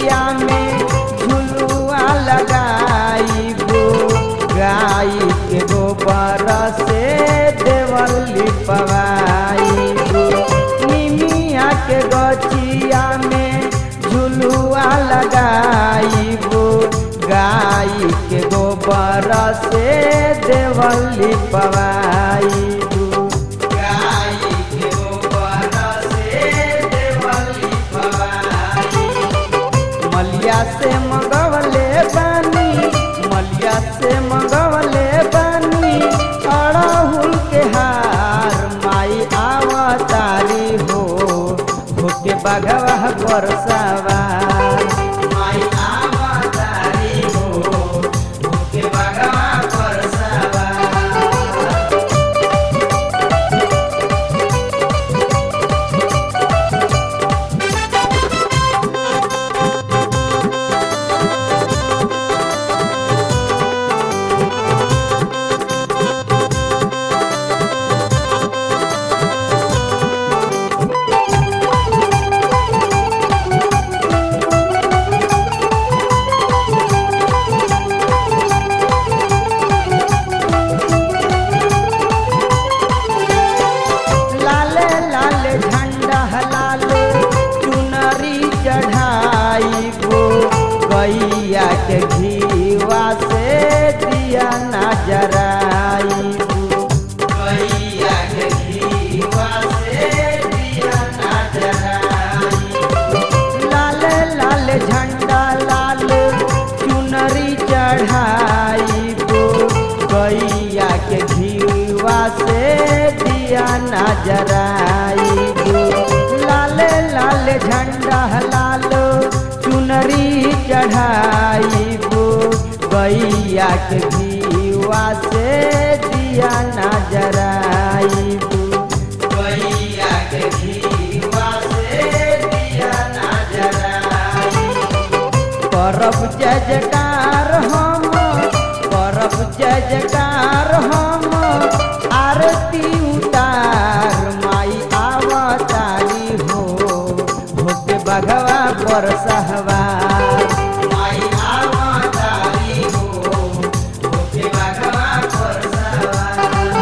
गचिया में झुलुआ लगाईबो गाई के गोबर से देवली पवाईबो निमिया के गचिया में झुलुआ लगाईबो गाई के गोबर से देवली पवाईबो गाई के गोबर से देवली पवाईबो मलिया से मंगवले बानी मलिया से मंगवले बानी अड़हुल के हार माई आवतारी हो होके बगवा पर सवार माई आवतारी हो होके बगवा पर सवार लाले लाले झंडा लाले चुनरी चढ़ाई गो गैया के घीवा से दिया ना जराई गैया के घीवा से दिया ना जराई लाले लाले झंडा लाल चुनरी चढ़ाई गो गैया के घीवा से दिया ना जराई गो लाले लाले झंडा लाल चुनरी चढ़ाई गो गैया के घीवा से दिया ना जराई गो गैया के घीवा से दिया ना जराई करब जय जयकार हम करब जय जयकार हम आरती उतार माई आवतारी हो होके बघवा पर सहवार माई आवतारी हो होके बघवा पर सहवार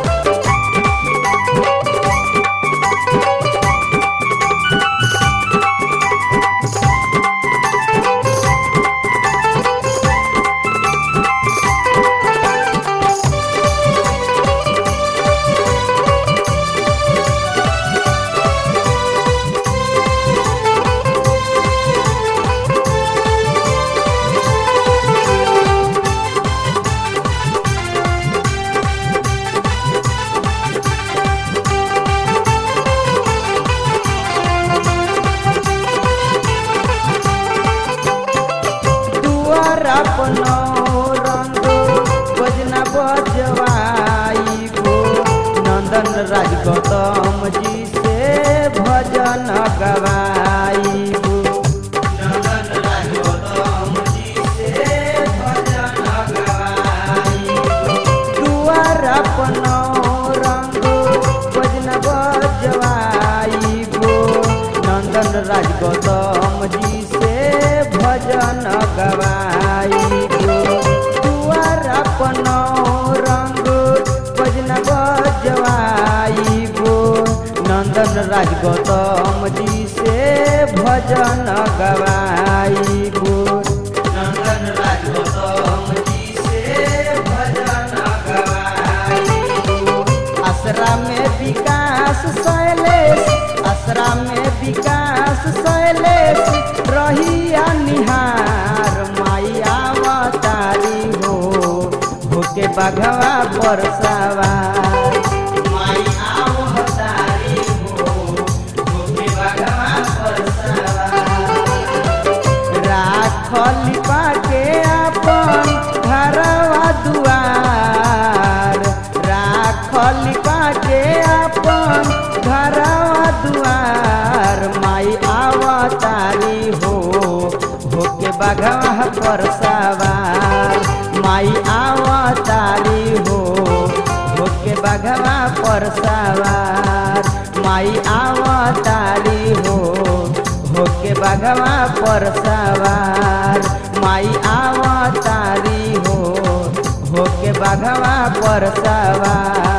दुआर अपनो रंग बजना बजवाईबो नंदन राज गौतम जी से भजन गवाईबो नंदन राज गौतम जी से भजन गवाईबो दुआर अपनो रंग बजना बजवाईबो नंदन राज गौतम जी से भजन गवाईबो दुआर अपनो रंग भजन बजवाईबो नंदन राज गौतम जी से भजन गवाईबो नंदन राज गौतम जी से भजन गवाईबो असरा में विकास शैलेश असरा में विकास शैलेश रहिया निहार माई आवतारी हो होके बघवा पर सवार माई आवतारी हो होके बघवा पर सवार राखली पाके अपन घरवा दुआर राखली पाके अपन घरवा दुआर माई आवतारी हो होके बघवा पर सवार माई आवतारी हो होके बघवा पर सवार माई आवतारी हो होके बघवा पर सवार माई आवतारी हो होके बघवा पर सवार